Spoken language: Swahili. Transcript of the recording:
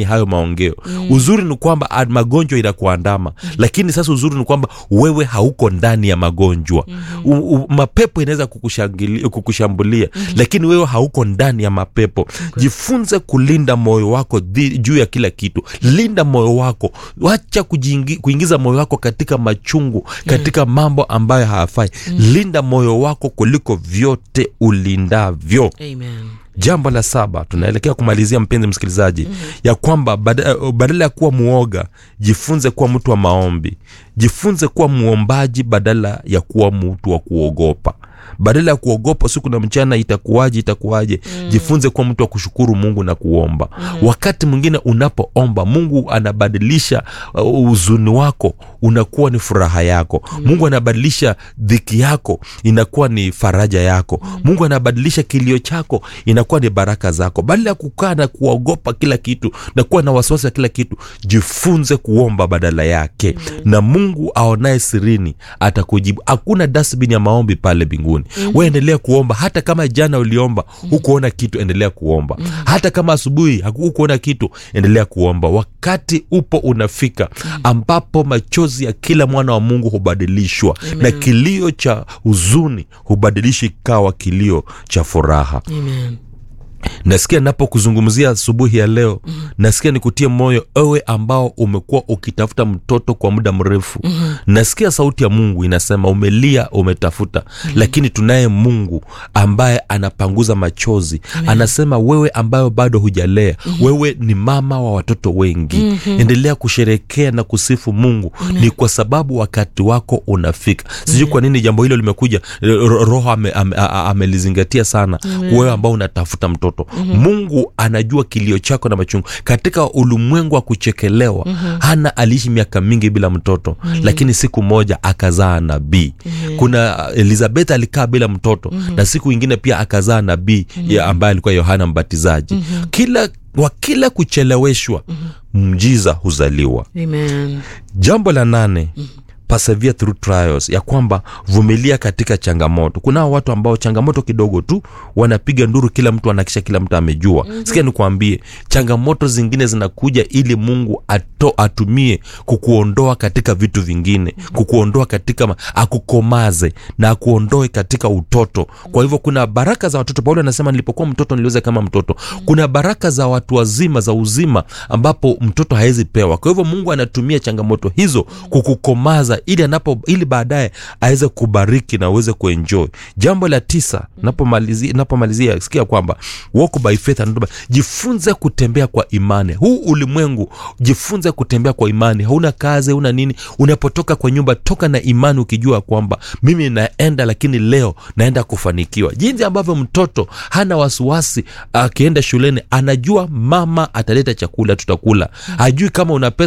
ni hayo maongeo mm. uzuri ni kwamba ah, magonjwa inakuandama mm. lakini sasa uzuri ni kwamba wewe hauko ndani ya magonjwa mm-hmm. u, u, mapepo inaweza kukushangili- kukushambulia mm-hmm. lakini wewe hauko ndani ya mapepo okay. jifunze kulinda moyo wako dhi- juu ya kila kitu linda moyo wako wacha kujiingi- kuingiza moyo wako katika machungu katika mambo ambayo hayafai linda moyo wako kuliko vyote ulindavyo Amen. jambo la saba tunaelekea kumalizia mpenzi msikilizaji mm-hmm. ya kwamba bada- badala ya kuwa muoga jifunze kuwa mtu wa maombi jifunze kuwa muombaji badala ya kuwa mtu wa kuogopa badala ya kuogopa siku na mchana itakuwaje itakuwaje mm. jifunze kuwa mtu wa kushukuru mungu na kuomba mm. wakati mwingine unapoomba mungu anabadilisha uh, huzuni wako unakuwa ni furaha yako mm. mungu anabadilisha dhiki yako inakuwa ni faraja yako mm. mungu anabadilisha kilio chako inakuwa ni baraka zako badala ya kukaa na kuogopa kila kitu na kuwa na wasiwasi wa kila kitu jifunze kuomba badala yake mm. na mungu aonaye sirini atakujibu hakuna dasbin ya maombi pale mbinguni mm-hmm. we endelea kuomba hata kama jana uliomba hukuona kitu endelea kuomba mm-hmm. hata kama asubuhi haku- hukuona kitu endelea kuomba wakati upo unafika ambapo machozi ya kila mwana wa mungu hubadilishwa na kilio cha huzuni hubadilishi ikawa kilio cha furaha Amen. nasikia napokuzungumzia asubuhi ya leo mm-hmm. nasikia nikutie moyo ewe ambao umekuwa ukitafuta mtoto kwa muda mrefu mm-hmm. nasikia sauti ya mungu inasema umelia umetafuta mm-hmm. lakini tunaye mungu ambaye anapanguza machozi Amen. anasema wewe ambayo bado hujalea mm-hmm. wewe ni mama wa watoto wengi mm-hmm. endelea kusherekea na kusifu mungu Amen. ni kwa sababu wakati wako unafika sijui kwa nini jambo hilo limekuja ro- roho amelizingatia ame, ame amelizingatia sana wewe ambao unatafuta mtoto mm-hmm. mungu anajua kilio chako na machungu katika ulimwengu wa kuchekelewa mm-hmm. hana aliishi miaka mingi bila mtoto mm-hmm. lakini siku moja akazaa nabii mm-hmm. kuna elizabeth alikaa bila mtoto mm-hmm. na siku ingine pia akazaa nabii mm-hmm. ambaye alikuwa yohana mbatizaji mm-hmm. kila wa kila kucheleweshwa mm-hmm. mjiza huzaliwa Amen. jambo la nane persevere through trials ya kwamba vumilia katika changamoto kunao watu ambao changamoto kidogo tu wanapiga nduru kila mtu anakisha kila mtu amejua mm-hmm. sikia nikuambie changamoto zingine zinakuja ili mungu ato, atumie kukuondoa katika vitu vingine mm-hmm. kukuondoa katika ma- akukomaze na akuondoe katika utoto kwa hivyo kuna baraka za watoto paulo anasema nilipokuwa mtoto niliweza kama mtoto kuna baraka za watu wazima za uzima ambapo mtoto hawezi pewa kwa hivyo mungu anatumia changamoto hizo kukukomaza ili anapo ili baadaye aweze kubariki na uweze kuenjoy jambo la tisa napomalizia napomalizia sikia kwamba walk by faith and not by, jifunze kutembea kwa imani huu ulimwengu jifunze kutembea kwa imani hauna kazi hauna nini unapotoka kwa nyumba toka na imani ukijua kwamba mimi naenda lakini leo naenda kufanikiwa jinsi ambavyo mtoto hana wasiwasi akienda shuleni anajua mama ataleta chakula tutakula hajui kama una pesa